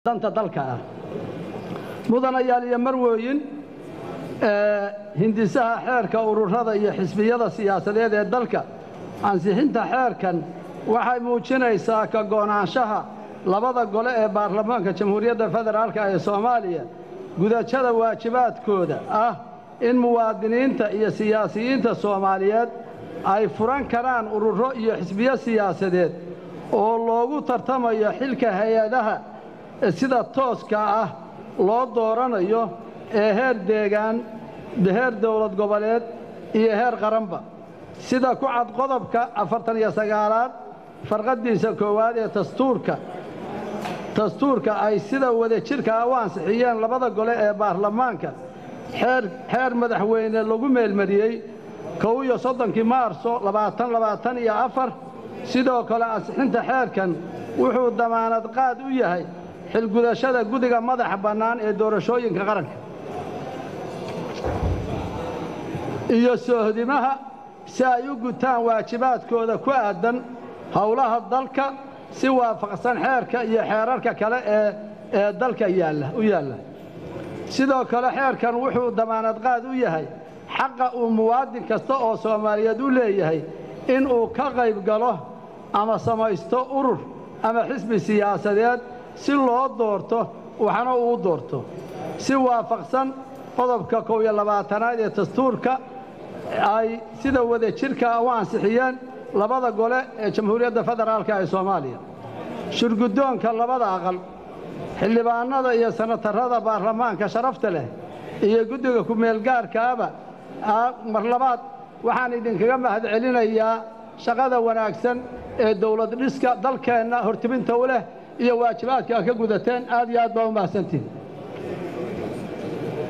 danta dalka ah mudanayaal iyo marwooyin hindisaha xeerka ururada iyo xisbiyada siyaasadeed ee dalka ansixinta xeerkan waxay muujinaysaa ka go'naanshaha labada gole ee baarlamaanka jamhuuriyadda federaalka ee soomaaliya gudashada waajibaadkooda ah in muwaadiniinta iyo siyaasiyiinta soomaaliyeed ay furan karaan ururo iyo xisbiyo siyaasadeed oo loogu tartamayo xilka hay-adaha sida tooska ah loo dooranayo ee heer deegaan heer dowlad goboleed iyo heer qaranba sida ku cad qodobka afartan iyo sagaalaad farqaddiisa koowaad ee dastuurka dastuurka ay sida wadajirkaa u ansixiyeen labada gole ee baarlamaanka xeer madaxweyne lagu meelmariyey kow iyo soddonkii maarso labaatan labaatan iyo afar sidoo kale ansixinta xeerkan wuxuu damaanad qaad u yahay xilgudashada gudiga madaxa bannaan ee doorashooyinka qaranka iyo soohdimaha si ay u gutaan waajibaadkooda ku aaddan howlaha dalka si waafaqsan xeerka iyo xeerarka kale ee ee dalka yaalla u yaalla sidoo kale xeerkan wuxuu damaanad qaad u yahay xaqa uu muwaadin kasta oo soomaaliyeed u leeyahay in uu ka qayb galo ama samaysto urur ama xisbi siyaasadeed si loo doorto waxna uu doorto si waafaqsan qodobka kow iyo labaatanaad ee dastuurka ay sida wadajirka u ansixiyeen labada gole ee jamhuuriyadda federaalka ee soomaaliya shurguddoonka labada aqal xildhibaannada iyo sanatarrada baarlamaanka sharafta leh iyo guddiga ku-meelgaarkaaba mar labaad waxaan idinkaga mahad celinayaa shaqada wanaagsan ee dawlad dhiska dalkeenna hortibinta u leh iyo waajibaadka a ka gudateen aad iyo aad baa u mahadsantihin